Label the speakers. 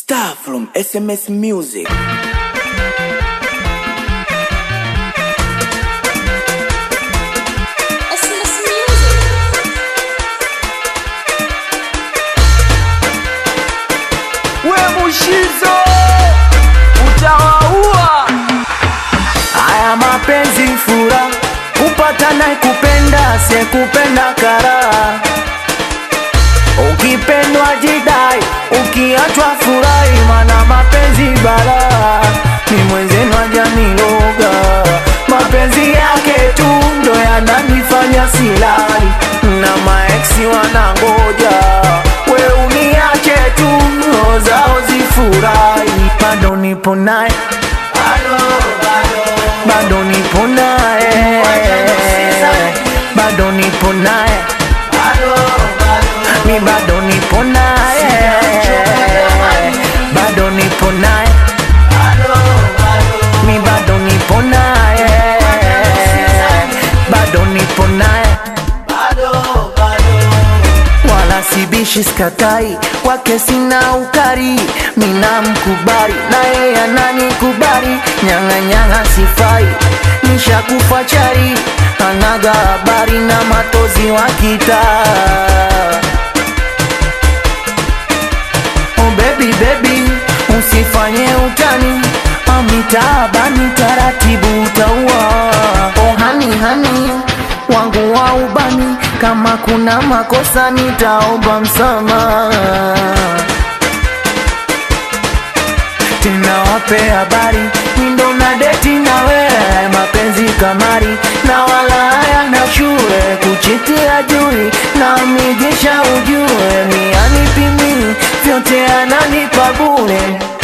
Speaker 1: Star from SMS Music.
Speaker 2: SMS Music.
Speaker 3: we mushizo utawaua. Haya mapenzi fura, kupata naye kupenda, sekupenda karaha. Ukipendwa jidai, ukiachwa furahi, mana mapenzi balaa. Ni mwenzenu ajaniloga, mapenzi yake tu ndo yananifanya silali, na maeksi wanangoja we uniache tu, roho zao zifurahi, bado nipo naye bado nipo naye bado nipo naye mi bado nipo naye bado nipo naye mi bado nipo naye bado nipo naye wala sibishi skatai kwake sina ukari mina mkubari na yeye ananikubari nyang'anyang'a sifai nishakufa chari anaga habari na matozi wa kitaa Oh baby baby, usifanye utani amitaabani taratibu utaua. Oh hani hani wangu wa ubani, kama kuna makosa nitaomba msamaha tena wape habari nindo na deti na wewe mapenzi kamari na wala haya na shule kuchitia jui na mijesha ujue mianipimi vyote ananipa bure